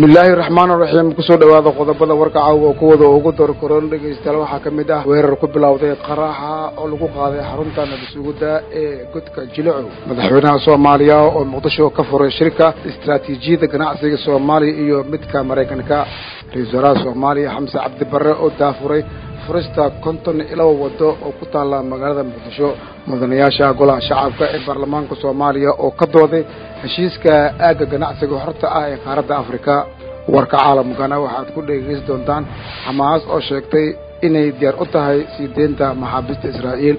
bismillaahi raxmaan raxiim kusoo dhawaada qodobada warka caawa oo kuwada ugu dorkoron dhegaystayaal waxaa ka mid ah weerar ku bilowday qaraxa oo lagu qaaday xarunta nabadsuguda ee godka jilico madaxweynaha soomaaliya oo muqdisho ka furay shirka istaraatiijiyadda ganacsiga soomaaliya iyo midka maraykanka ra-iisul wasaaraha soomaaliya xamse cabdi barre oo daafuray furista konton iyo laba wado oo ku taalla magaalada muqdisho mudanayaasha golaha shacabka ee baarlamaanka soomaaliya oo ka dooday heshiiska aagga ganacsiga horta ah ee qaaradda afrika warka caalamkana waxaad ku dhegeysan doontaan xamaas oo sheegtay inay diyaar u tahay sii deynta maxaabiista israa'iil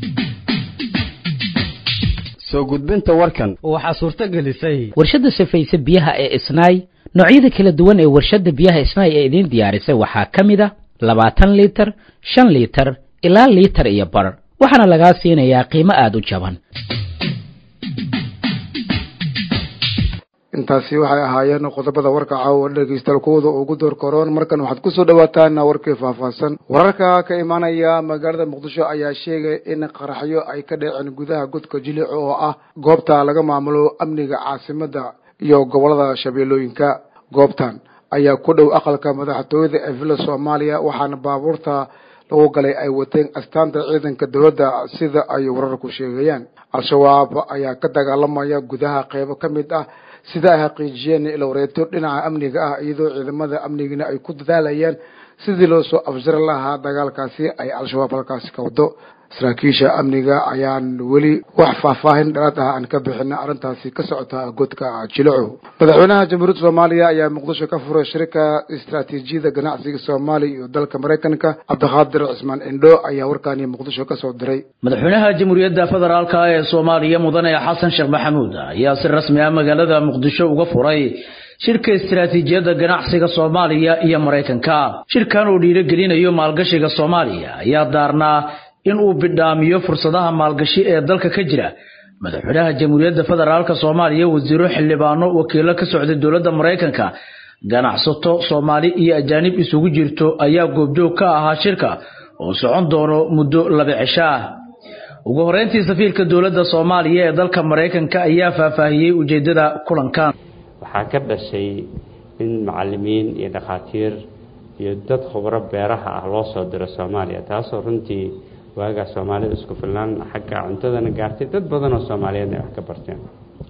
soo gudbinta warkan waxaa suurto gelisay warshadda safayse biyaha ee isnaay noocyada kala duwan ee warshadda biyaha isnaay ee idiin diyaarisay waxaa ka mid a labaatan liitar shan liitar ilaa liitar iyo bar waxaana lagaa siinayaa qiimo aada u jaban intaasi waxay ahaayeen qodobada warka caawa dhegeystayaal kuwada ugu door koroon markan waxaad kusoo dhawaataan warkii faahfaahsan wararka ka imaanaya magaalada muqdisho ayaa sheegay in qaraxyo ay ka dhaceen gudaha godka jilico oo ah goobta laga maamulo amniga caasimada iyo gobolada shabeellooyinka goobtan ayaa ku dhow aqalka madaxtooyada ee villa soomaaliya waxaana baabuurta lagu galay ay wateen astaanta ciidanka dowladda sida ay wararku sheegayaan al-shabaab ayaa ka dagaalamaya gudaha qeybo ka mid ah sida ay xaqiijiyeen ilowreeto dhinaca amniga ah iyadoo ciidamada amnigina ay ku dadaalayaan sidii loo soo afjari lahaa dagaalkaasi ay al-shabaab halkaasi ka wado saraakiisha amniga ayaan weli wax faahfaahin dheeraad ah aan ka bixin arrintaasi ka socota godka jilico madaxweynaha jamhuuriyadda soomaaliya ayaa muqdisho ka furay shirika istaraatiijiyada ganacsiga soomaaliya iyo dalka maraykanka cabdiqaadir cismaan indho ayaa warkaani muqdisho ka soo diray madaxweynaha jamhuuriyadda federaalka ee soomaaliya mudane xasan sheekh maxamuud ayaa si rasmi ah magaalada muqdisho uga furay shirka istaraatiijiyadda ganacsiga soomaaliya iyo maraykanka shirkan uu dhiirigelinayo maalgashiga soomaaliya ayaa daarnaa in uu bidhaamiyo fursadaha maalgashi ee dalka ka jira madaxweynaha jamhuuriyadda federaalka soomaaliya wasiiro xildhibaano wakiilo ka socday dowladda maraykanka ganacsato soomaali iyo ajaanib isugu jirto ayaa goobjoog ka ahaa shirka oo socon doono muddo laba cisho ah ugu horeyntii safiirka dowladda soomaaliya ee dalka maraykanka ayaa faahfaahiyey ujeedada kulankan waxaa ka dhashay in macalimiin iyo dhakhaatiir iyo dad khubro beeraha ah loo soo diro soomaaliya taasoo runtii waagaa soomaalida isku filnaan xagga cuntadana gaartay dad badan oo soomaaliyeedna ay wax ka barteen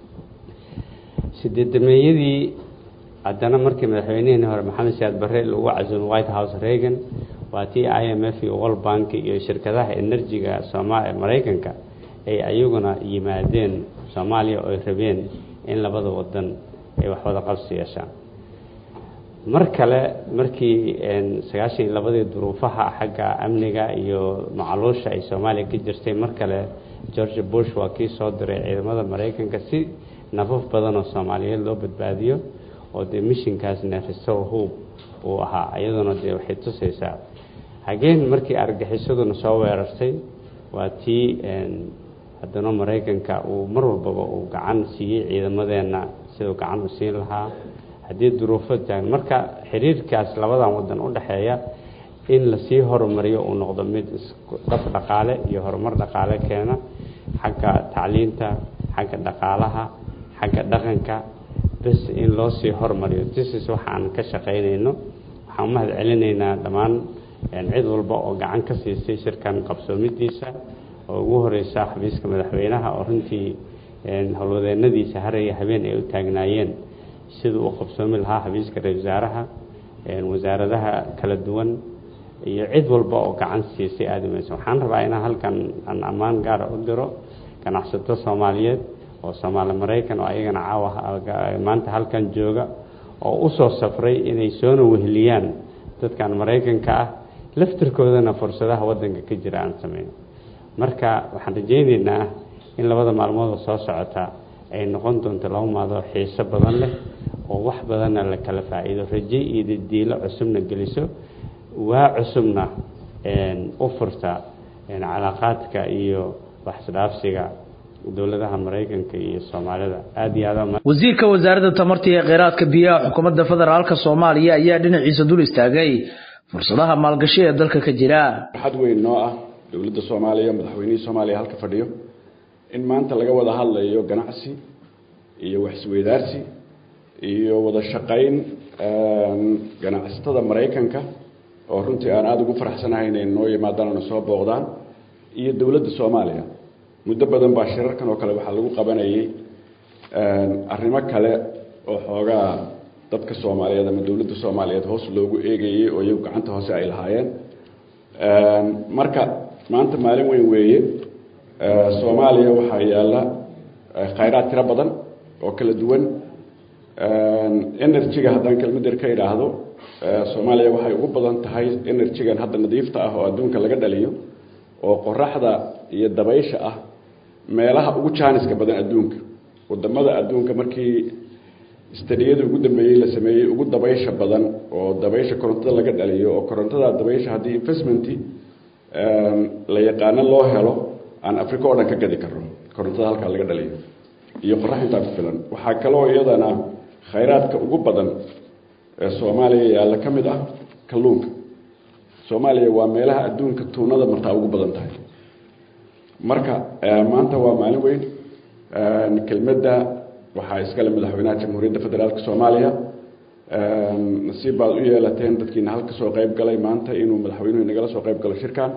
sideedameeyadii haddana markii madaxweynihii hore maxamed siyaad barre lagu casuumay white house reagan waa tii i m f iyo world bank iyo shirkadaha enerjiga sooma maraykanka ay ayaguna yimaadeen soomaaliya oo ay rabeen in labada wadan ay wax wada qabsi yeeshaan mar kale markii sagaashan iyo labadii duruufaha xagga amniga iyo macaluusha ay soomaaliya ka jirtay mar kale george bush waa kii soo diray ciidamada maraykanka si nafaf badan oo soomaaliyeed loo badbaadiyo oo dee mishinkaasna restore hope uu ahaa iyaduna dee waxay tusaysaa hageen markii argagixisaduna soo weerartay waa tii haddana maraykanka uu mar walbaba uu gacan siiyey ciidamadeenna siduu gacan u siin lahaa haddii duruufo taagan marka xiriirkaas labadan wadan u dhexeeya in lasii horumariyo uu noqdo mid isdhaf dhaqaale iyo horumar dhaqaale keena xagga tacliinta xagga dhaqaalaha xagga dhaqanka bes in loo sii horumariyo tisis waxaan ka shaqaynayno waxaan u mahad celinaynaa dhammaan cid walba oo gacan ka siisay shirkan qabsoomidiisa oo ugu horeysa xafiiska madaxweynaha oo runtii howlwadeenadiisa haraya habeen ay u taagnaayeen siduu u qabsoomi lahaa xafiiska ra-isul wasaaraha wasaaradaha kala duwan iyo cid walba oo gacan siisay aadamaysa waxaan rabaa inaan halkan aan ammaan gaara u diro ganacsato soomaaliyeed oo soomaali maraykan oo ayagana caawa maanta halkan jooga oo usoo safray inay soona weheliyaan dadkan maraykanka ah laftirkoodana fursadaha wadanka ka jira aan sameyno marka waxaan rajayneynaa in labada maalmood oo soo socota ay noqon doonto laba maadoo xiiso badan leh oo wax badanna la kala faa'iido raje iyo didiilo cusubna geliso waa cusubna u furta calaaqaadka iyo waxisdhaafsiga dowladaha maraykanka iyo soomaalida aada iyo aad wasiirka wasaaradda tamarta iyo kheyraadka biyaha xukuumadda federaalka soomaaliya ayaa dhinaciisa dul istaagay fursadaha maalgashi ee dalka ka jira farxad weyn noo ah dowladda soomaaliya madaxweynihii soomaaliya halka fadhiyo in maanta laga wada hadlayo ganacsi iyo waxisweydaarsi iyo wada shaqayn ganacsatada maraykanka oo runtii aan aada ugu faraxsanahay inay noo yimaadaan ona soo booqdaan iyo dowladda soomaaliya muddo badan baa shirarkan oo kale waxaa lagu qabanayay arrimo kale oo xoogaa dadka soomaaliyeed ama dowladda soomaaliyeed hoos loogu eegayay oo iyagu gacanta hoose ay lahaayeen marka maanta maalin weyn weeye soomaaliya waxaa yaalla khayraad tiro badan oo kala duwan energy-ga haddaan kelmader ka idhaahdo soomaaliya waxay ugu badan tahay energy-gan hadda nadiifta ah oo adduunka laga dhaliyo oo qoraxda iyo dabaysha ah meelaha ugu jaaniska badan adduunka wadamada adduunka markii stadiyada ugu dambeeyey la sameeyey ugu dabaysha badan oo dabaysha korontada laga dhaliyo oo korontada dabaysha haddii investment la yaqaano loo helo aan africa oo dhan ka gadi karno korontada halkaa laga dhaliyo iyo qorax intaa ku filan waxaa kaloo iyadana khayraadka ugu badan ee soomaaliya yaalla ka mid ah kalluunka soomaaliya waa meelaha adduunka tuunada martaa ugu badan tahay marka maanta waa maalin weyn kelmadda waxaa iskale madaxweynaha jamhuuriyadda federaalk soomaaliya nasiib baad u yeelateen dadkiina halka soo qayb galay maanta inuu madaxweynuhu inagala soo qayb galo shirkan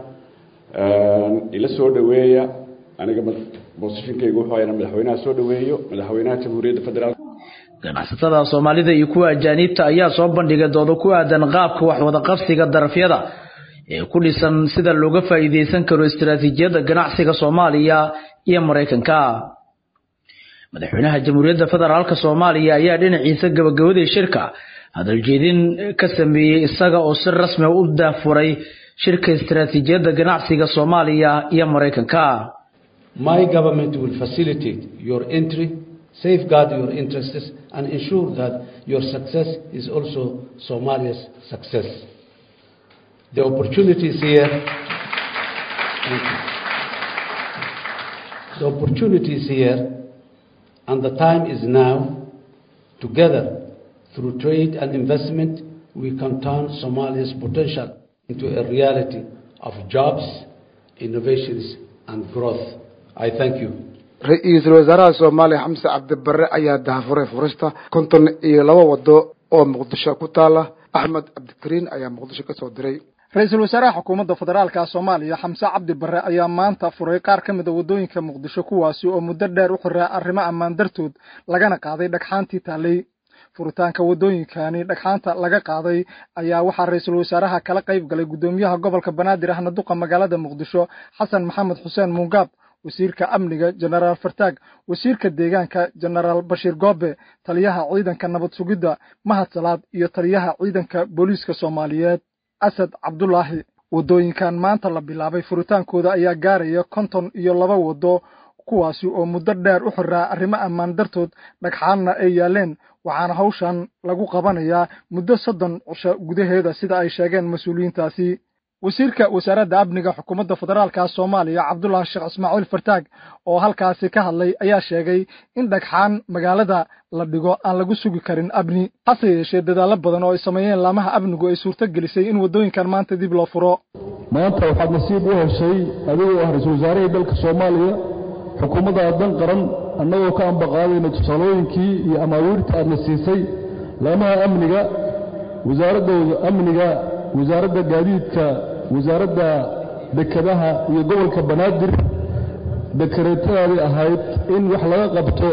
ila soo dhaweeya aniga bosishinkaygu wuxuu inaan madaxweynaha soo dhaweeyo madaxweynaha jamhuuriyadda federaalk ganacsatada soomaalida iyo kuwa ajaaniibta ayaa soo bandhigay doodo ku aadan qaabka wax wada qabsiga darafyada ee ku dhisan sida looga faa'iideysan karo istiraatiijiyadda ganacsiga soomaaliya iyo maraykanka madaxweynaha jamhuuriyadda federaalk soomaaliya ayaa dhinaciisa gabagabadii shirka hadaljeedin ka sameeyey isaga oo si rasmi u daafuray shirka istiraatiijiyadda ganacsiga soomaaliya iyo maraykanka My government will facilitate your entry, safeguard your interests, and ensure that your success is also Somalia's success. The opportunities here. Thank you. The opportunities here and the time is now. Together, through trade and investment, we can turn Somalia's potential into a reality of jobs, innovations, and growth. I thank you. ra-iisul wasaaraha soomaaliya xamse cabdibare ayaa dahafuray furista konton iyo laba wado oo muqdisho ku taala axmed cabdikariin ayaa muqdisho ka soo diray ra-iisul wasaaraha xukuumadda federaalka soomaaliya xamse cabdi barre ayaa maanta furay qaar ka mid a waddooyinka muqdisho kuwaasi oo muddo dheer u xiraa arrimo ammaan dartood lagana qaaday dhagxaantii taallay furitaanka waddooyinkani dhagxaanta laga qaaday ayaa waxaa ra-iisul wasaaraha kala qayb galay guddoomiyaha gobolka banaadir ahna duqa magaalada muqdisho xasan maxamed xuseen muungaab wasiirka amniga jenaraal fartaag wasiirka deegaanka jenaraal bashiir goobe taliyaha ciidanka nabad sugidda mahad salaad iyo taliyaha ciidanka booliiska soomaaliyeed asad cabdulaahi waddooyinkan maanta la bilaabay furitaankooda ayaa gaaraya konton iyo laba waddo kuwaasi oo muddo dheer u xiraa arrimo ammaan dartood dhagxaanna ay yaaleen waxaana hawshan lagu qabanayaa muddo soddon cisho gudaheeda sida ay sheegeen mas-uuliyiintaasi wasiirka wasaaradda amniga xukuumadda federaalka soomaaliya cabdulaahi sheekh ismaaciil fartaag oo halkaasi ka hadlay ayaa sheegay in dhagxaan magaalada la dhigo aan lagu sugi karin amni hase yeeshee dadaallo badan oo ay sameeyeen laamaha amnigu ay suurto gelisay in waddooyinkan maanta dib loo furo maanta waxaad nasiib u heshay adigoo ah ra-iisul wasaarihii dalka soomaaliya xukuumadda dan qaran annagoo ka ambaqaadayna tusaalooyinkii iyo amaawiirta aadna siisay laamaha amniga wasaaraddooda amniga wasaaradda gaadiidka wasaaradda dekedaha iyo gobolka banaadir dekareetadaadii ahayd in wax laga qabto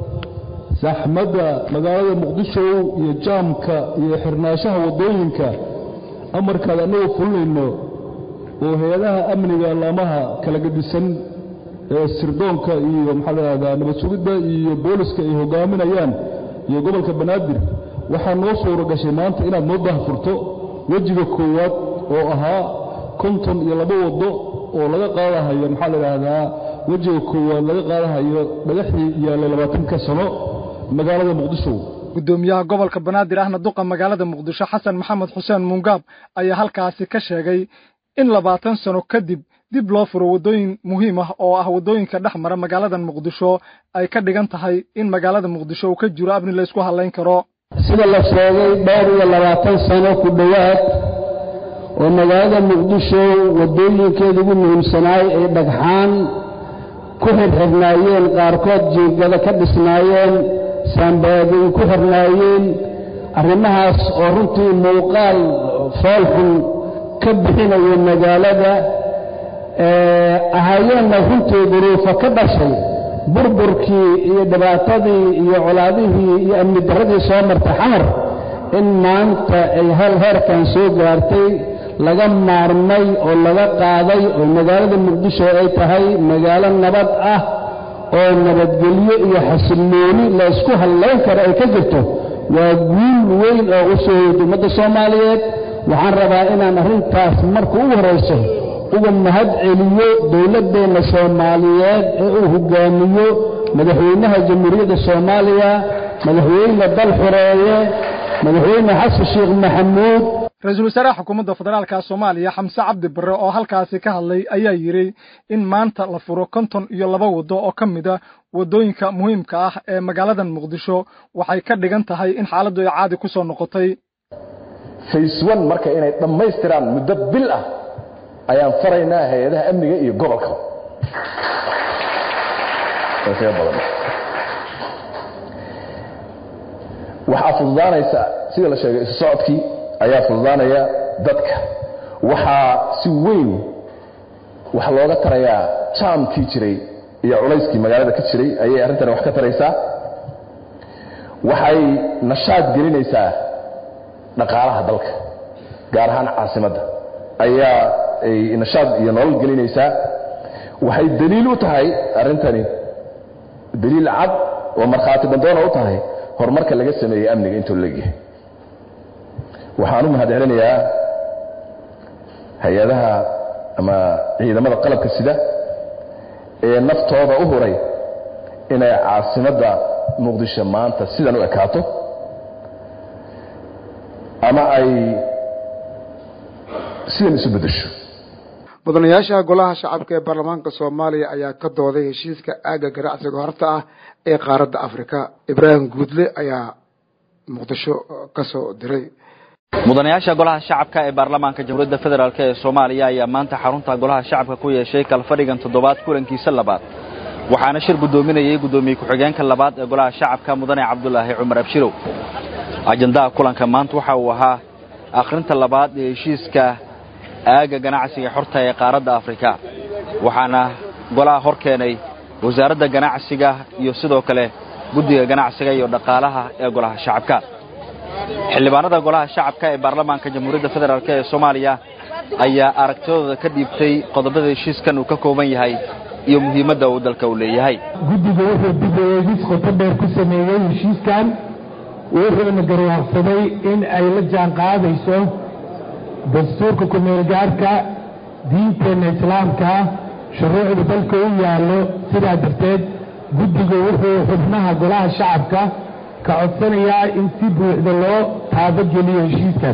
saxmadda magaalada muqdisho iyo jaamka iyo xirnaanshaha waddooyinka amarkaad annagu fulinayno oo hay-adaha amniga laamaha kala gedisan ee sirdoonka iyo maxaa la idhahdaa nabad sugidda iyo booliska ay hogaaminayaan iyo gobolka banaadir waxaa noo suura gashay maanta inaad noo dahfurto wejiga koowaad oo ahaa konton iyo laba waddo oo laga qaadahayo maxaa la idhaahdaa wejiga koowaad laga qaadahayo dhagaxii yaallay labaatanka sano magaalada muqdisho guddoomiyaha gobolka banaadir ahna duqa magaalada muqdisho xasan maxamed xuseen muungaab ayaa halkaasi ka sheegay in labaatan sano kadib dib loo furo waddooyin muhiim ah oo ah waddooyinka dhex mara magaalada muqdisho ay ka dhigan tahay in magaalada muqdisho uu ka jiro amni la ysku hadlayn karo sida la sheegay dhowr iyo labaatan sano ku dhowaad oo magaalada muqdisho waddooyinkeeda ugu muhiimsanaay ay dhagxaan ku xirxirnaayeen qaarkood jiingada ka dhisnaayeen saambaadin ku xirnaayeen arrimahaas oo runtii muuqaal foolxun ka bixinaya magaalada ahaayeenna runtii duruufo ka dhashay burburkii iyo dhibaatadii iyo colaadihii iyo amni darradii soo martay xamar in maanta ay hal heerkan soo gaartay laga maarmay oo laga qaaday oo magaalada muqdisho ay tahay magaalo nabad ah oo nabadgelyo iyo xasillooni laysku hallayn karo ay ka jirto waa guul weyn oo u soo hoyda ummadda soomaaliyeed waxaan rabaa inaan arrintaas marka ugu horayso uga mahad celiyo dowladdeenna soomaaliyeed ee uu hogaamiyo madaxweynaha jamhuuriyadda soomaaliya madaxweyne dal xoreeye madaxweyne xasan sheekh maxamuud ra-iisul wasaaraha xukuumadda federaalka soomaaliya xamse cabdi barre oo halkaasi ka hadlay ayaa yidhi in maanta la furo konton iyo laba waddo oo ka mid a waddooyinka muhiimka ah ee magaaladan muqdisho waxay ka dhigan tahay in xaaladdu ay caadi ku soo noqotay fays one marka inay dhammaystiraan muddo bil ah ayaan faraynaa hay-adaha amniga iyo gobolka waxaa fududaanaysa sida la sheegay isu socodkii ayaa fududaanaya dadka waxaa si weyn wax looga tarayaa jaamkii jiray iyo culayskii magaalada ka jiray ayay arrintani wax ka taraysaa waxay nashaad gelinaysaa dhaqaalaha dalka gaar ahaan caasimadda ayaa ay nashaad iyo nolol gelinaysaa waxay daliil u tahay arrintani daliil cad oo markhaati bandoona u tahay horumarka laga sameeyey amniga intuu leegyahay waxaan u mahad celinayaa hay-adaha ama ciidamada qalabka sida ee naftooda u huray inay caasimadda muqdisho maanta sidan u ekaato ama ay sidan isu beddesho mudanayaasha golaha shacabka ee baarlamaanka soomaaliya ayaa ka dooday heshiiska aagga ganacsiga horta ah ee qaaradda afrika ibraahim guudle ayaa muqdisho ka soo diray mudanayaasha golaha shacabka ee baarlamaanka jamhuuriyadda federaalk ee soomaaliya ayaa maanta xarunta golaha shacabka ku yeeshay kalfadhigan toddobaad kulankiisa labaad waxaana shir guddoominayay guddoomiye ku-xigeenka labaad ee golaha shacabka mudane cabdulaahi cumar abshirow ajandaha kulanka maanta waxa uu ahaa akhrinta labaad ee heshiiska aagga ganacsiga xorta ee qaaradda afrika waxaana golaha hor keenay wasaaradda ganacsiga iyo sidoo kale guddiga ganacsiga iyo dhaqaalaha ee golaha shacabka xildhibaanada golaha shacabka ee baarlamaanka jamhuuriyadda federaalk ee soomaaliya ayaa aragtidooda ka dhiibtay qodobada heshiiskan uu ka kooban yahay iyo muhiimadda uu dalka u leeyahay guddiga wuxuu dib u eegis qoto dheer ku sameeyey heshiiskan wuxuuna garwaaqsaday in ay la jaan qaadayso dastuurka ku-meelgaarka diinteenna islaamka shuruucda dalka u yaallo sidaa darteed guddigu wuxuu xubnaha golaha shacabka ka codsanayaa in si buuxda loo taabageliyo heshiiskan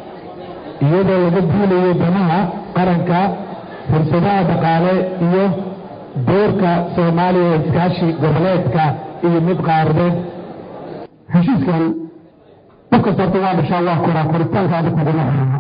iyadoo laga duulayo danaha qaranka fursadaha dhaqaale iyo doorka soomaaliya ee iskaashi goboleedka iyo mid qaaradeed heshiiskan qofkasta horta waa dhashaa waa koraa koritaanka adag kuguma xirana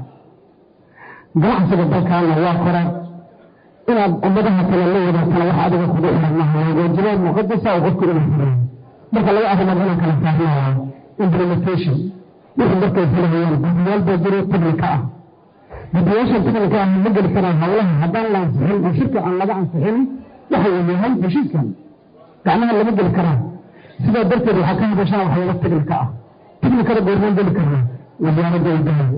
ganacsiga dalkaana waa koraa inaad ummadaha kale la wadaagtana wax adiga kugu xiran maha waa waajibaad muqadasa oo qofku inuu xirayo marka laga arrimood inaan kala saarnaya implementation wixii markay filayaan guddiyaal baa jiro tabnika ah guddiyaashan tabnika ah ma geli karaan hawlaha haddaan la ansixin oo shirka aan laga ansixin waxa uu yahay heshiiskan gacmaha lama geli karaan sidaa darteed waxaa ka hadashaan waxyaaba tabnika ah tabnikada goormaan geli karnaa wasaaradda idaaya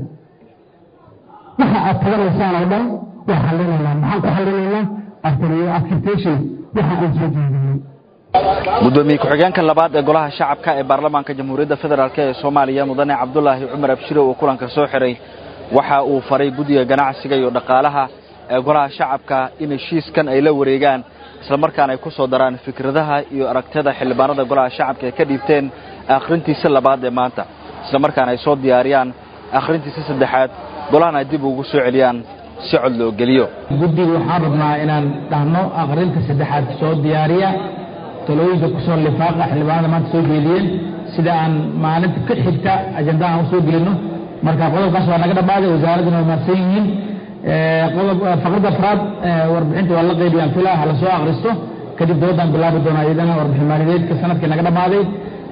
waxa aad taganaysaan oo dhan waa xallinaynaa maxaan ku xallinaynaa acceptation waxa aan soo jeedinay gudoomiye ku-xigeenka labaad ee golaha shacabka ee baarlamaanka jamhuuriyadda federaalk ee soomaaliya mudane cabdulaahi cumar abshire oo kulanka soo xiray waxa uu faray guddiga ganacsiga iyo dhaqaalaha ee golaha shacabka in heshiiskan ay la wareegaan islamarkaana ay ku soo daraan fikradaha iyo aragtida xildhibaanada golaha shacabka ay ka dhiibteen akhrintiisa labaad ee maanta islamarkaana ay soo diyaariyaan akhrintiisa saddexaad golahana ay dib ugu soo celiyaan si cod loo geliyo guddiga waxaan rabnaa inaan dhahno akhrinta saddexaad soo diyaariya talooyinka kusoo lifaaqa xildhibaanada maanta soo jeediyeen sida aan maalinta ka xigta ajandaha aan usoo gelino marka qodobkaas waa naga dhammaaday wasaaradduna waa mahadsan yihiin qodob faqradda afraad warbixinta waa la qaybiyaan filaa hala soo akhristo kadib doodan bilaabi doonaa iyadana warbixin maaliyadeedka sanadkii naga dhammaaday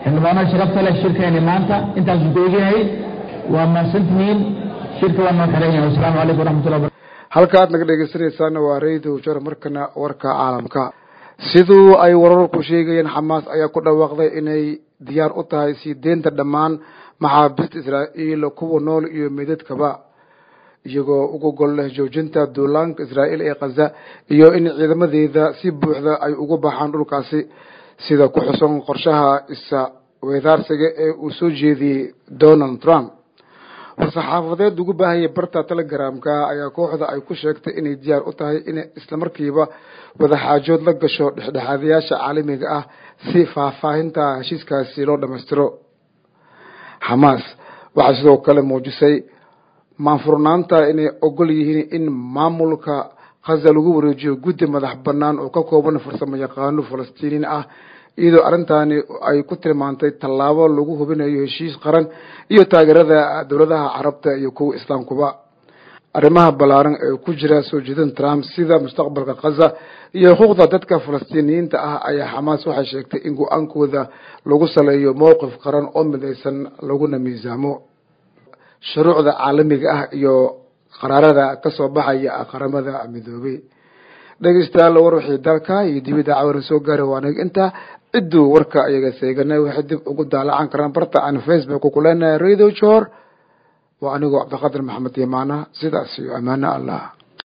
xildhibaanada sharafta leh shirkeeni maanta intaasuu ku egyahay waa mahadsantihiin shirka waa noo xiran yahay wasalaamu calaykum waraxmatullahi wabarakatu halka aad naga dhegeysanaysaana waa radio jar markana warka caalamka siduu ay wararku sheegayeen xamaas ayaa ku dhawaaqday inay diyaar u tahay sii deynta dhammaan maxaabiista israa'iil kuwa nool iyo meydadkaba iyagoo uga gol leh joojinta duulaanka israa'iil ee khaza iyo in ciidamadeeda si buuxda ay ugu baxaan dhulkaasi sida ku xusan qorshaha isa weedaarsiga ee uu soo jeediyey donald trump war-saxaafadeed ugu baahayay barta telegramka ayaa kooxda ay ku sheegtay inay diyaar u tahay inay islamarkiiba wadaxaajood la gasho dhexdhexaadayaasha caalamiga ah si faahfaahinta heshiiskaasi loo dhammaystiro xamaas waxay sidoo kale muujisay maanfurnaanta inay ogol yihiin in maamulka khaza lagu wareejiyo guddi madax bannaan oo ka kooban farsamo yaqaano falastiiniin ah iyadoo arrintaani ay ku tilmaantay tallaabo lagu hubinayo heshiis qaran iyo taageerada dowladaha carabta iyo kuwa islaamkuba arrimaha ballaaran ee ku jira soo jeedin trump sida mustaqbalka khaza iyo xuquuqda dadka falastiiniyiinta ah ayaa xamaas waxay sheegtay in go-aankooda lagu saleeyo mowqif qaran oo midaysan laguna miisaamo shuruucda caalamiga ah iyo qaraarada kasoo baxaya qaramada midoobay dhegeystayaal war wixii dalka iyo dibidda cawara soo gaaray waa aniga intaa cidduu warka ayaga seeganay waxay dib ugu daalacan karaan barta aan facebook ku leenahay radio jor waa anigoo cabdiqadir maxamed yamaana sidaas iyo ammaano allah